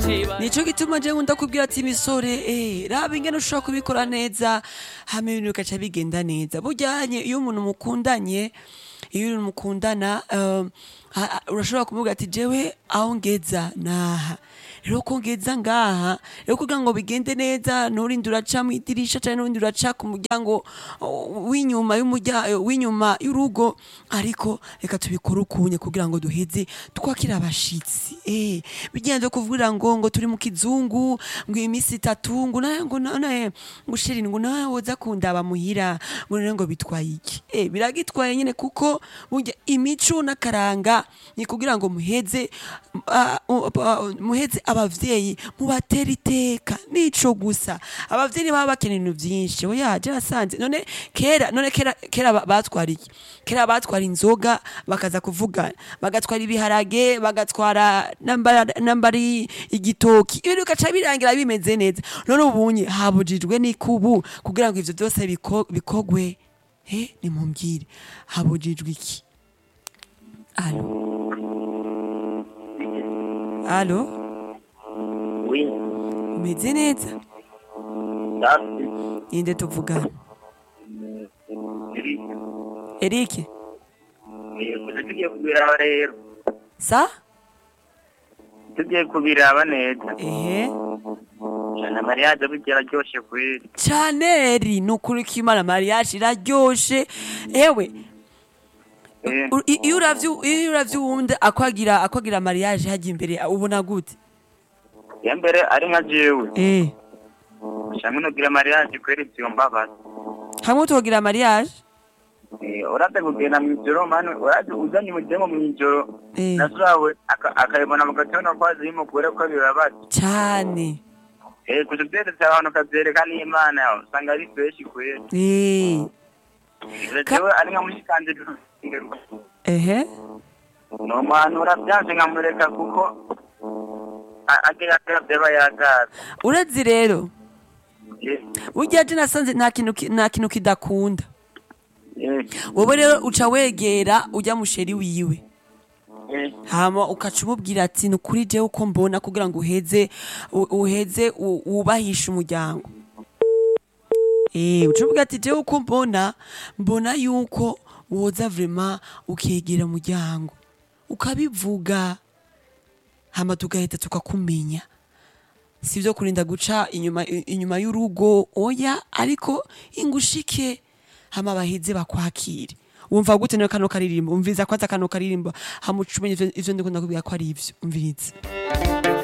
nico gituma je nkunda kubwira ati misore eh raba ingene ushobora kubikora neza hama ibintu bigaca bigenda neza bujyanye iyo umuntu mukundanye iyo umuntu mukundana um, ha- ha- urashobora kumubwira ati jewe aho ngeza naha rero ko ngeza ngaha rero kugira ngo bigende neza nturinde uraca mu idirisha cyangwa nturinde uraca ku muryango uh, w'inyuma y'umurya- w'inyuma y'urugo ariko reka tubikore ukunye kugira ngo duheze twakira abashitsi eh bigenze kuvugira ngo ngo turi mu kizungu ngo iyi minsi itatu ngo nawe ngo none ngo sheri ngo nawe woza kundaba muhira ngo none ngo bitwaye iki eh biragitwaye nyine kuko burya imico n'akaranga ni kugira ngo muheze ah, uh, uh, muheze abavyeyi mubatera iteka nico gusa abavyeyi baba bakeneye ibintu vyinshi oya je nasanze none kera none kera kera ba- batwara iki kera batwara inzoga bakaza kuvugana bagatwara ibiharage bagatwara nambara nambari igitoki ibintu bigaca birangira bimeze neza none ubunye habujijwe n'ikubu kugira ngo ivyo vyose biko- bikogwe he nimumbwire habujijwe iki alo alo Oui, umeze neza safi. ninde tuvugana Iri, erike eh, gusa tugiye kubiraba rero. sa Tugiye kubiraba neza. ehe Na mariage burya araryoshe kweli. caneri ni ukuri ko imana mariage iraryoshe ewe Eh, u- i- iyo uravye iyo uravye uwundi akwagira akwagira mariage hajya imbere ubona gute ya mbere ari nka jewe. eh Shamwe no gira mariage kweli vyombabaza. hamwe tuhogira mariage Eh, urate kugenda mw'ijoro mani urate uzanye umudemo mw'ijoro. Eh. Nasawe aka- akayibona mu gatondo kwazi y'umugore ko bibabaza. cane Eh, gusa vyeretse abantu kavyereka n'Imana yawe usanga ari fresh kweli. eh Ka- Jewe ari nka mushikanje ehe no muhanura byanze nkamureka kuko a- agira byaba yagaza urazi rero Eh, burya je nasanze nta kintu ki- nta kintu kidakunda eh, wowe rero uca wegera ujya musheri wiwe eh, hama ukaca umubwira ati ni ukuri jewe uko mbona kugira ngo uheze u- uheze u- wubahishe umuryango Eh, uca uvuga ati jewe uko mbona mbona yuko woza vrema ukegera umuryango ukabivuga hama tugahita tukakumenya si byo kurinda guca inyuma inyuma y'urugo oya ariko ingushike hama baheze bakwakire wumva gute nawe kano karirimbo umviriza kwaza kano karirimbo hama uca umenya ivyo- ivyo ndiko ndakubwira ko ari ivyo umviriza